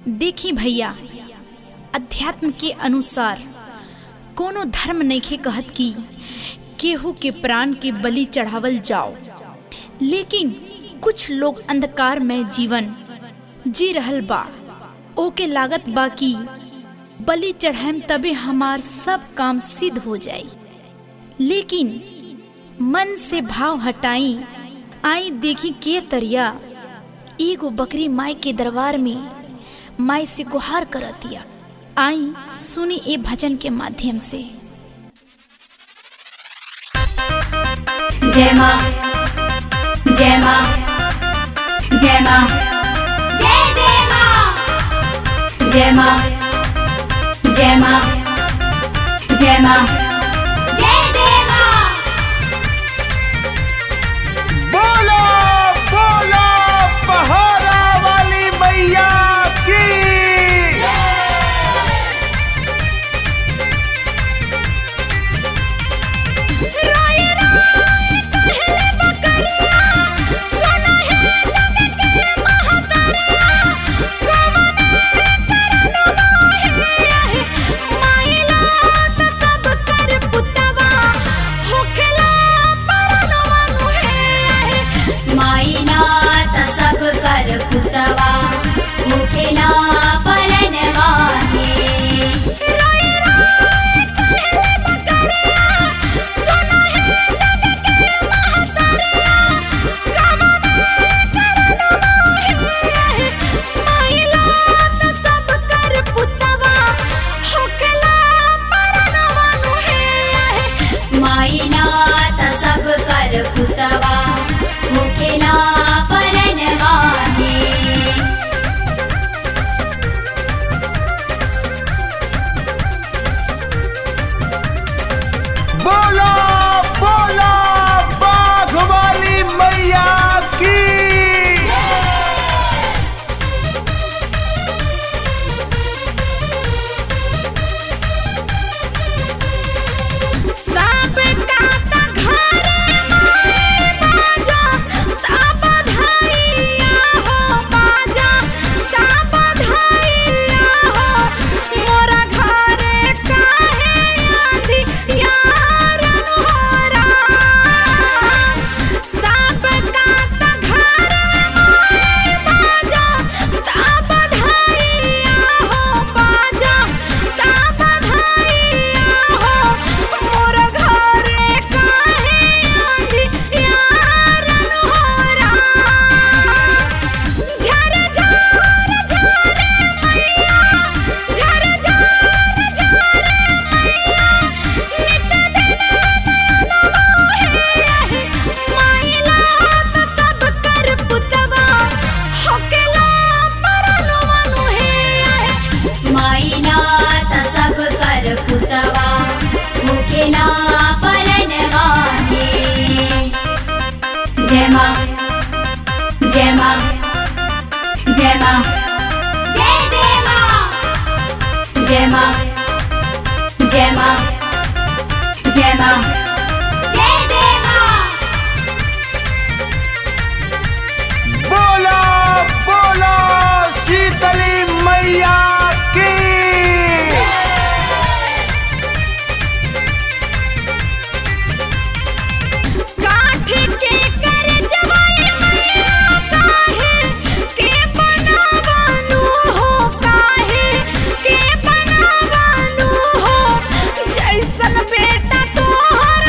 देखी भैया अध्यात्म के अनुसार कोनो धर्म नइखे कहत कि केहू के प्राण के बलि चढ़ावल जाओ लेकिन कुछ लोग अंधकार में जीवन जी रहल बा ओके लागत बा कि बलि चढ़ाएम तबे हमार सब काम सिद्ध हो जाई लेकिन मन से भाव हटाई आई देखी के तरिया एगो बकरी माई के दरबार में माई से गुहार करतिया आई सुनी ए भजन के माध्यम से जय माँ जय माँ जय माँ जय जय माँ जय माँ जय माँ जय माँ जय जय माँ बोलो बोलो पहाड़ा वाली मैया की माइना त सब कर पुतवा मुखेला परनवा हे माइना त सब कर पुतवा मुखेला परनवा हे बोलो बोलो बाघ वाली मैया की माइना त सब कर पुतवा मुखेला परनवा हे जय माँ जय माँ जय माँ जय जय माँ जय माँ जय माँ जय माँ जय जय माँ बोलो बोलो शीतली मैया की जैसन बेटा तोहर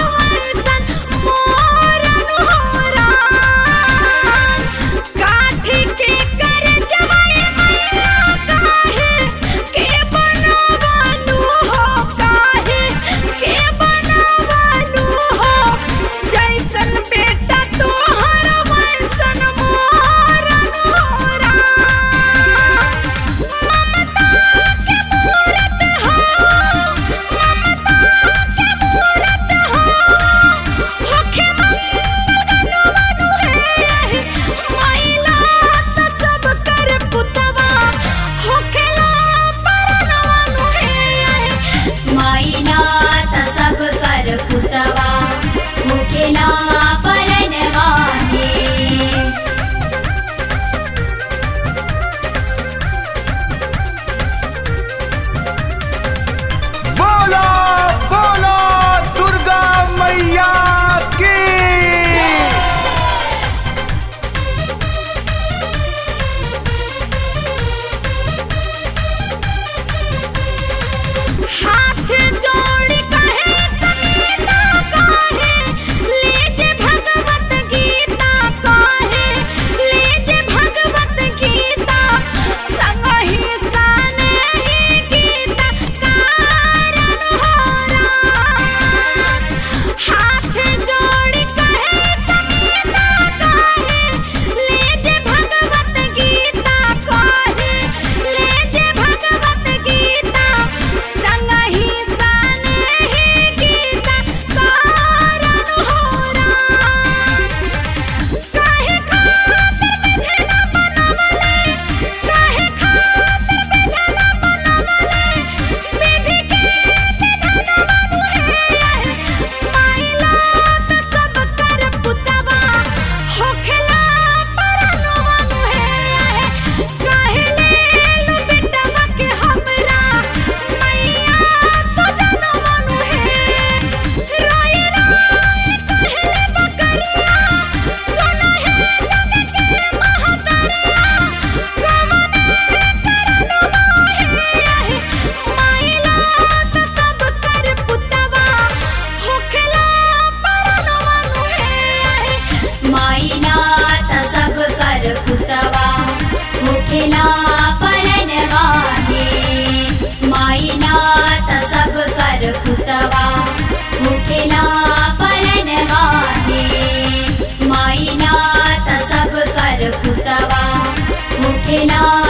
हे ना